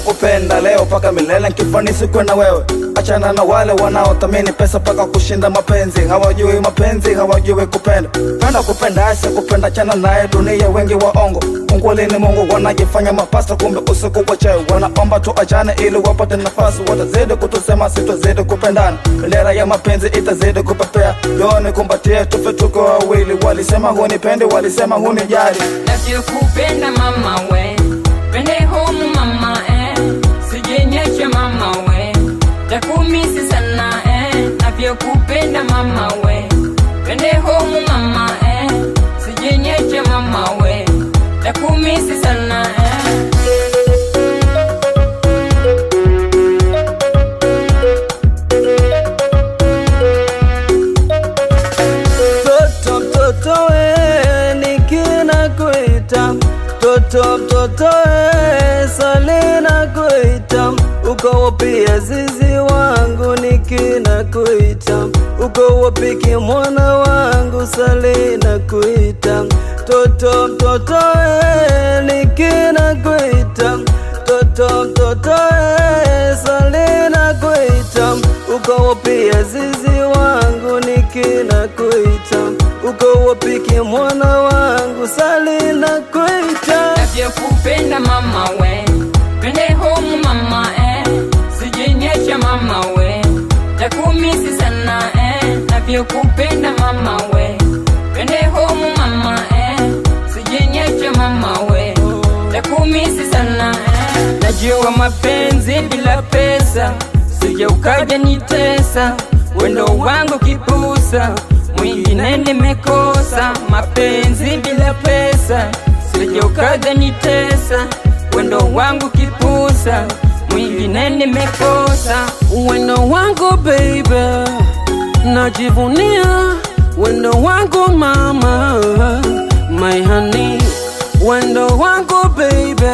kukupenda leo mpaka milele nkifanisi kwenda wewe achana na wale wanaothamini pesa mpaka kushinda mapenzi hawajui mapenzi hawajui kupenda penda kupenda ase kupenda chana naye dunia wengi waongo ungwali ni mungu wanajifanya mapasta kumbe usiku wa cheo wanaomba tu achane ili wapate nafasi watazidi kutusema sitozidi kupendana bendera ya mapenzi itazidi kupepea yoni kumbatie tufe tuko wawili walisema hunipendi walisema hunijali navyokupenda mama we pende home mama eh. sijenyeche mama we takumisi sana eh. navyokupenda mama we pende home mama eh. sijenyeche mama we takumisi sana eh. Toto mtoto we nikina kuita Toto mtoto we salina kuita Uko wapi azizi wangu nikina kuita Uko wapi kimwana wangu salina kuita Toto mtoto we nikina kuita Toto mtoto we salina kuita Uko wapi azizi wangu nikina kuita Uko wapi kimwana wangu salina kuita navyokupenda mama we pende home mama eh. sijenyesha mama we takumisi sana eh. navyokupenda mama we pende home mama eh. sijenyesha mama we takumisi sana eh. najua mapenzi bila pesa sije ukaja nitesa wendo wangu kipusa mwingine nimekosa mapenzi bila pesa sije ukaja nitesa wendo wangu kipusa mwingine nimekosa Wendo wangu baby Najivunia Wendo wangu mama My honey Wendo wangu baby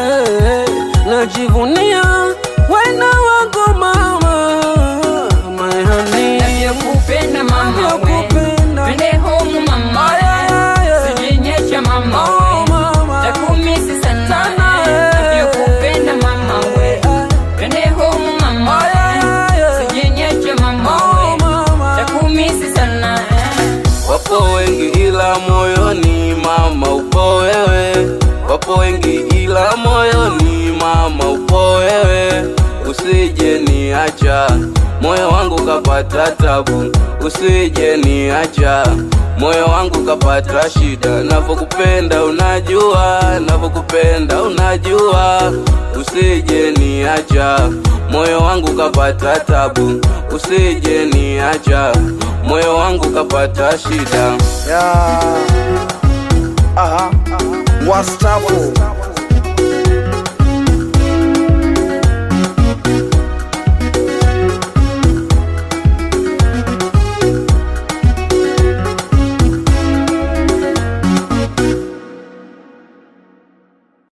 Najivunia Wendo wangu mama My honey navyokupenda mama we Navyokupenda. pende home mama Ay, ay, ay. sijenyesha mama Oh, we mama. takumisi sana Sana, eh. eh. navyokupenda mama we pende home mama Ay, ay, ay. sijenyesha mama Oh, we mama. takumisi sana eh. Wapo wengi ila moyoni mama upo wewe, wapo wengi ila moyoni mama upo wewe, usije niacha moyo wangu kapata tabu, usije niacha moyo wangu kapata shida, navyokupenda unajua, navyokupenda unajua, usije niacha moyo wangu kapata tabu, usije niacha moyo wangu kapata shida. ya aha wastafu